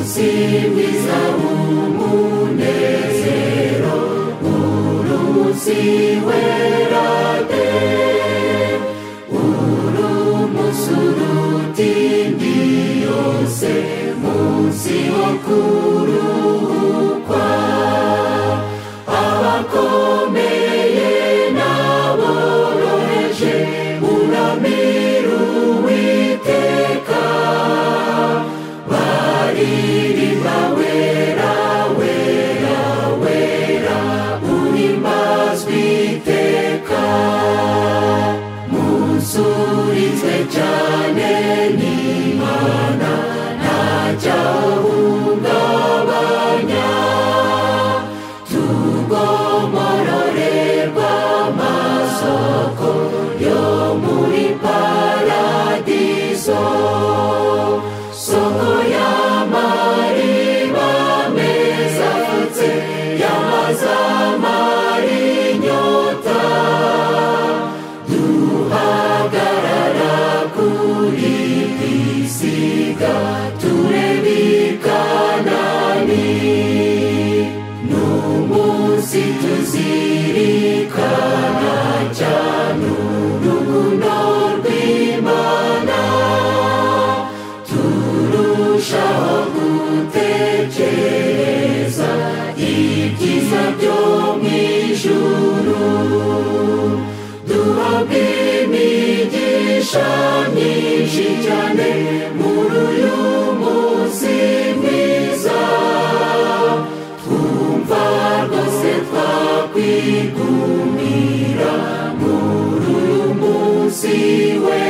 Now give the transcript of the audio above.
urusibiza umunezero urusiwera de urumusuruti ndiyose munsi wo kurukwa abakomeye n'aboroheje uramira uwiteka baririmba wera wera wera uhimbazwe iteka musurizwe cyane n'imana ntacyahungabanya tugomororerwa amasoko yo muri paradiso soko y'amariba meza afutse y'amazamari inyota duhagarara kuri pisiga tureba ikanani n'umunsi tuzirikana cyane urukundo rw'imana turushaho gutekereza ibyiza byo mu ijuru duhabwe imigisha myinshi cyane muri uyu munsi mwiza twumva rwose twakwigumira muri uyu munsi we